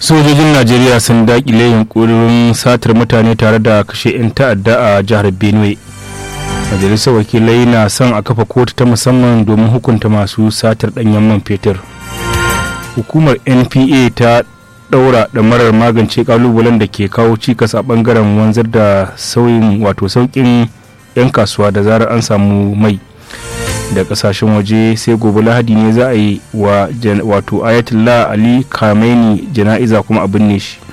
sojojin najeriya sun dakile yunkurin satar mutane tare da kashe 'yan ta'adda a jihar benue majalisar wakilai na son a kafa kotu ta musamman domin hukunta masu satar danyen man fetur hukumar npa ta daura marar magance kalubalen da ke kawo cikas a bangaren wanzar da sauyin wato saukin 'yan kasuwa da zarar an samu mai da kasashen waje sai gobe lahadi ne za a yi wa wato ayatollah ali khamenei jana'iza kuma a binne shi